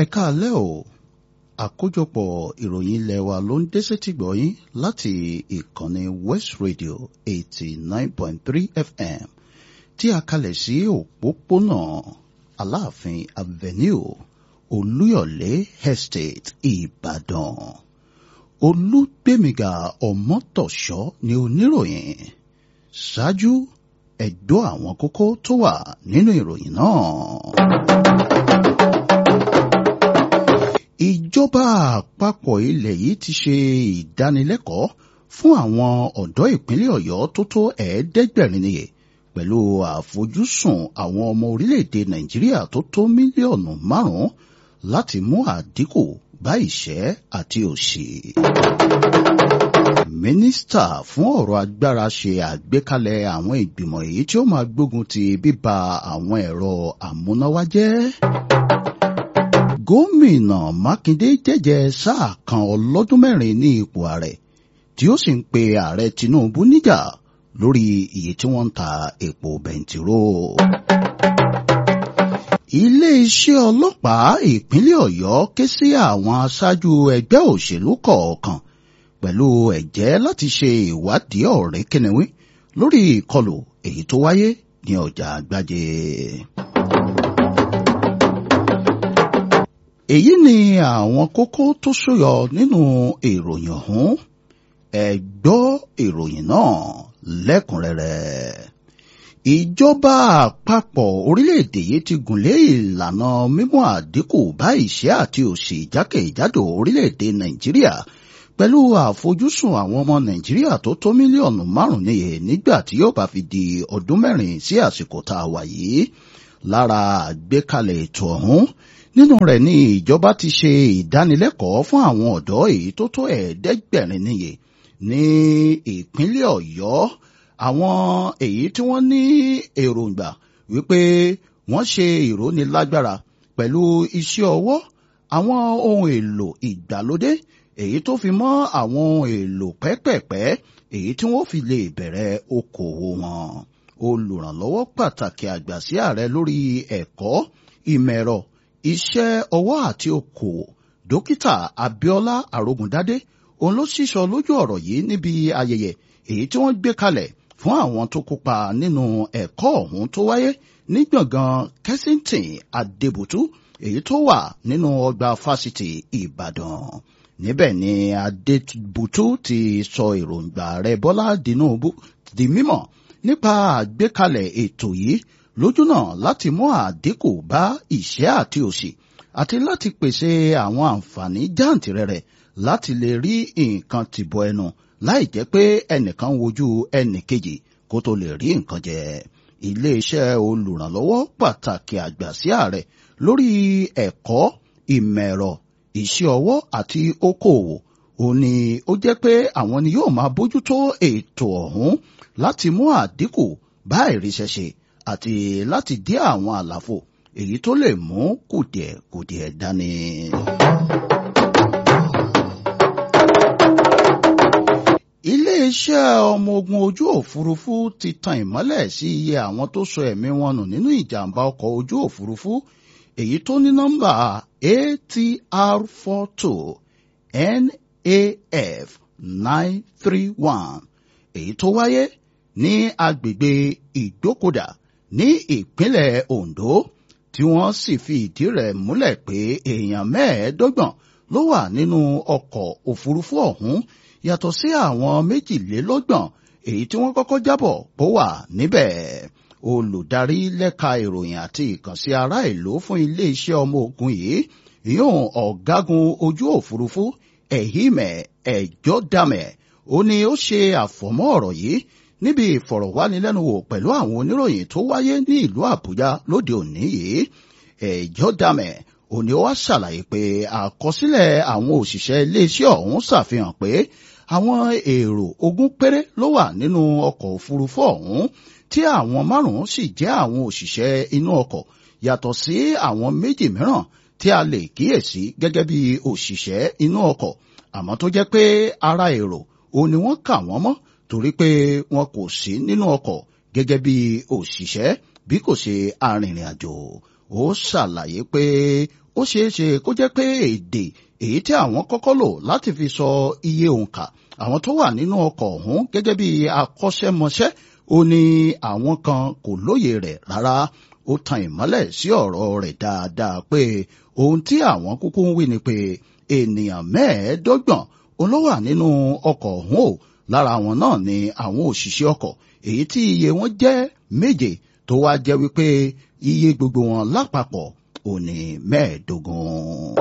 káalẹ́ o àkójọpọ̀ ìròyìn ilé wa ló ń dé sétí gbọ̀yìn láti ìkànnì West Radio eighty nine point three FM tí a kalẹ̀ sí òpópónà Aláàfin Avenue Olúyọ̀lé Estate Ìbàdàn Olúgbémiga Ọmọ́tọ̀ṣọ́ ni oníròyìn ṣáájú ẹ̀gbọ́ àwọn kókó tó wà nínú ìròyìn náà. Ìjọba àpapọ̀ ilẹ̀ yìí ti ṣe ìdánilẹ́kọ̀ọ́ fún àwọn ọ̀dọ́ ìpínlẹ̀ Ọ̀yọ́ tó tó ẹ̀ẹ́dẹ́gbẹ̀rin nìyẹn pẹ̀lú àfojúsùn àwọn ọmọ orílẹ̀-èdè Nàìjíríà tó tó mílíọ̀nù márùn-ún láti mú àdínkù bá ìṣẹ́ àti òṣì. Mínísítà fún ọ̀rọ̀ agbára ṣe àgbékalẹ̀ àwọn ìgbìmọ̀ èyí tí ó máa gbógun ti bíba àwọn ẹ̀rọ àmúnáwá jẹ́. Gómìnà Mákindé jẹ́jẹ́ sáà kan ọlọ́dún mẹ́rin ní ipò ààrẹ tí ó sì ń pe ààrẹ Tinubu níjà lórí iye tí wọ́n ń ta epo bẹntiró. Ilé-iṣẹ́ ọlọ́pàá ìpínlẹ̀ Ọ̀yọ́ ké sí àwọn aṣáájú ẹgbẹ́ òṣèlú kọ̀ọ̀kan pẹ̀lú ẹ̀jẹ́ láti ṣe ìwádìí ọ̀rẹ́ kẹ́nẹ́wé lórí ìkọlù èyí tó wáyé ní ọjà àgbájé. èyí ni àwọn kókó tó ṣúyọ nínú ìròyìn ọ̀hún ẹ gbọ́ ìròyìn náà lẹ́kùnrẹ́rẹ́. ìjọba àpapọ̀ orílẹ̀-èdè yìí ti gùnlé ìlànà mímú àdínkù bá ìṣẹ́ àti òṣì jákèjádò orílẹ̀-èdè nàìjíríà pẹ̀lú àfojúsùn àwọn ọmọ nàìjíríà tó tó mílíọ̀nù márùn-ún níye nígbà tí yóò bá fi di ọdún mẹ́rin sí àsìkò tá a wà yìí lára àgbékalẹ̀ ètò ọ̀hún nínú rẹ̀ ni ìjọba ti ṣe ìdánilẹ́kọ̀ọ́ fún àwọn ọ̀dọ́ èyí tó tó ẹ̀ẹ́dẹ́gbẹ̀rin níye ní ìpínlẹ̀ ọ̀yọ́ àwọn èyí tí wọ́n ní èròǹgbà wípé wọ́n ṣe ìrónilágbára pẹ̀lú iṣẹ́ ọwọ́ àwọn ohun èlò ìgbàlódé èyí tó fi mọ́ àwọn ohun èlò pẹ́pẹ̀pẹ́ èyí tí wọ́n fi lè bẹ̀rẹ̀ okòwò wọn olùrànlọ́wọ́ pàtàkì àgbà sí ààrẹ lórí ẹ̀kọ́ ìmọ̀ ẹ̀rọ iṣẹ́ ọwọ́ àti okòwò dókítà Abíọ́lá Arógundádé òun ló sísọ lójú ọ̀rọ̀ yìí níbi ayẹyẹ èyí tí wọ́n gbé kalẹ̀ fún àwọn tó kópa nínú ẹ̀kọ́ ọ̀hún tó wáyé ní gbọ̀ngàn Kensington Adébùtú èyí tó wà nínú ọgbà fásitì Ìbàdàn níbẹ̀ ni Adébùtú ti sọ èròǹgbà rẹ̀ Bọ́lá Tinubu di mímọ̀ nípa àgbékalẹ̀ ètò yìí lójúnà láti mú àdínkù bá ìṣẹ́ àti òṣì àti láti pèsè àwọn àǹfààní jàǹtìrẹrẹ láti lè rí nǹkan tìbọ ẹnu láì jẹ́ pé ẹnìkan wojú ẹnìkejì kó tó lè rí nǹkan jẹ. iléeṣẹ́ olùrànlọ́wọ́ pàtàkì àgbà sí ààrẹ lórí ẹ̀kọ́ ìmọ̀ ẹ̀rọ iṣẹ́ ọwọ́ àti okòòwò òun ni ó jẹ́ pé àwọn ni yóò máa bójútó ètò ọ̀hún láti mú àdínkù bá ìríṣẹ́ṣe àti láti dí àwọn àlàfo èyí tó lè mú kùdìẹ̀kùdìẹ̀ dání. iléeṣẹ́ ọmọ ogun ojú òfurufú ti tan ìmọ́lẹ̀ sí iye àwọn tó sọ ẹ̀mí wọn nù nínú ìjàmbá ọkọ̀ ojú òfurufú èyí tó ní nọ́mbà ATR four two NAF nine three one èyí tó wáyé ní agbègbè ìgbókòdá ní ìpínlẹ̀ Ondo tí wọ́n sì fi ìdí rẹ̀ múlẹ̀ pé èèyàn mẹ́ẹ̀ẹ́dọ́gbọ̀n ló wà nínú ọkọ̀ òfurufú ọ̀hún yàtọ̀ sí àwọn méjìlélọ́gbọ̀n èyí tí wọ́n kọ́kọ́ jábọ̀ bó wà níbẹ̀ olùdarí lẹ́ka ìròyìn àti ìkànsí ará ìlú fún iléeṣẹ́ ọmọ ogun yìí yóò ọ̀gágun ojú òfurufú Ehime Ejodame ó ní ó ṣe àfọ̀mọ́ ọ̀rọ̀ yìí níbi ìfọ̀rọ̀wánilẹ́nuwò pẹ̀lú àwọn oníròyìn tó wáyé ní ìlú Àbújá lóde òní yìí Ejodame òní wá ṣàlàyé pé àkọsílẹ̀ àwọn òṣìṣẹ́ iléeṣẹ́ ọ̀hún ṣàfihàn pé àwọn èrò ogún péré ló wà nínú ọkọ̀ òfurufú ọ̀hún tí àwọn márùn-ún sì jẹ́ àwọn òṣìṣẹ́ inú ọkọ̀ yàtọ̀ sí àwọn méjì mìíràn tí a lè kíyèsí gẹ́gẹ́ bí òṣìṣẹ́ inú ọkọ̀ àmọ́ tó jẹ́ pé ara èrò òun ni wọ́n kà wọ́n mọ́ torí pé wọn kò sí nínú ọkọ̀ gẹ́gẹ́ bí òṣìṣẹ́ bí kò ṣe arìnrìn àjò ó ṣàlàyé pé ó ṣeé ṣe kó jẹ́ pé èdè èyí tí àwọn kọ́kọ́ lò láti fi sọ iye òǹkà àwọn tó wà nínú ọkọ̀ ọ̀hún gẹ́gẹ́ bí akọ́ṣẹ́mọṣẹ́ ó ní àwọn kan kò lóye rẹ̀ rárá ó tan ìmọ́lẹ̀ sí ọ̀rọ̀ rẹ̀ dáadáa pé ohun tí àwọn kúkú ń wí ni pé ènìyàn mẹ́ẹ̀ẹ́dọ́gbọ̀n ló wà nínú ọkọ̀ ọ̀hún o lára wọn náà ni àwọn òṣìṣẹ́ ọkọ̀ èyí tí iye wọn jẹ́ méje tó wá jẹ́ wípé iye gbogbo wọn lápapọ̀ ò ní mẹ́ẹ̀ẹ́dógún.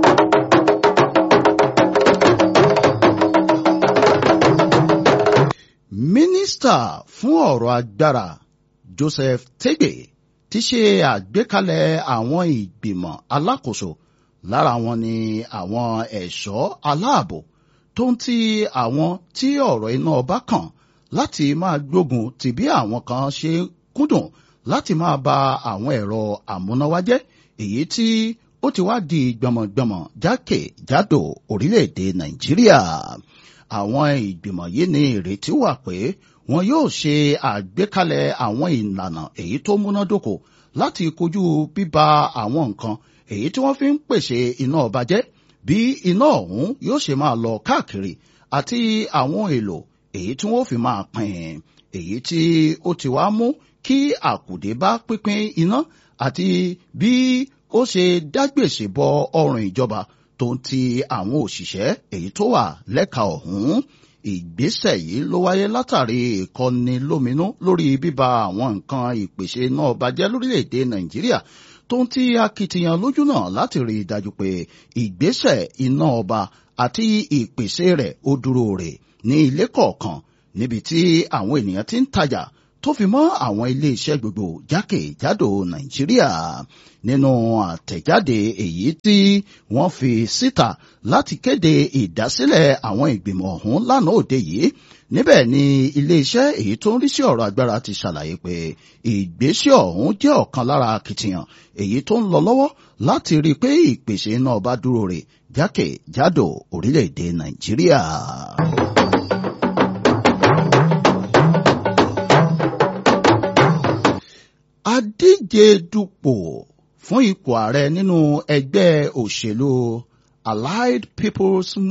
mínísítà fún ọ̀rọ̀ agbára Joseph Tege ti ṣe àgbékalẹ̀ àwọn ìgbìmọ̀ alákòóso lára wọn ni àwọn ẹ̀ṣọ́ aláàbò tó ń ti àwọn tí ọ̀rọ̀ iná ọba kàn láti máa gbógun ti bí àwọn kan ṣe kúndùn láti máa ba àwọn ẹ̀rọ àmúnáwá jẹ́ èyí tí ó ti wá di gbọmọgbọmọ jákèjádò orílẹ̀-èdè Nàìjíríà àwọn ìgbìmọ̀ yìí ní ìrètí wà pé wọn yóò ṣe àgbékalẹ̀ àwọn ìlànà èyí tó múnádóko láti kojú bíba àwọn nǹkan èyí tí wọ́n fi ń pèsè iná ọba jẹ́ bí iná ọ̀hún yóò ṣe máa lọ káàkiri àti àwọn èlò èyí tí wọ́n fi máa pín èyí tí ó ti wá mú kí àkùdé bá pínpín iná àti bí ó ṣe dágbèsè bọ ọrùn ìjọba tó ń ti àwọn òṣìṣẹ́ èyí tó wà lẹ́ka ọ̀hún ìgbésẹ̀ yìí ló wáyé látàrí ìkọni lóminú lórí bíba àwọn nǹkan ìpèsè náà bàjẹ́ lórílẹ̀‐èdè Nàìjíríà tó ń ti akitiyan lójú náà láti rí i dájú pé ìgbésẹ̀ iná ọba àti ìpèsè rẹ̀ ó dúró rè ní ilé kọ̀ọ̀kan níbi tí àwọn ènìyàn ti ń tajà tó fi mọ́ àwọn ilé-iṣẹ́ gbogbo jákèjádò Nàìjíríà nínú àtẹ̀jáde èyí tí wọ́n fi síta láti kéde ìdásílẹ̀ àwọn ìgbìmọ̀ ọ̀hún lánàá òde yìí níbẹ̀ ni ilé-iṣẹ́ èyí tó ń rí sí ọ̀rọ̀ agbára ti ṣàlàyé pé ìgbésẹ̀ ọ̀hún jẹ́ ọ̀kan lára akitiyan èyí tó ń lọ lọ́wọ́ láti rí i pé ìpèsè iná ọba dúró rè jákèjádò orílẹ̀-èdè Nàìjíríà. adíje dupò fún ipò ààrẹ nínú ẹgbẹ́ òṣèlú Allied People's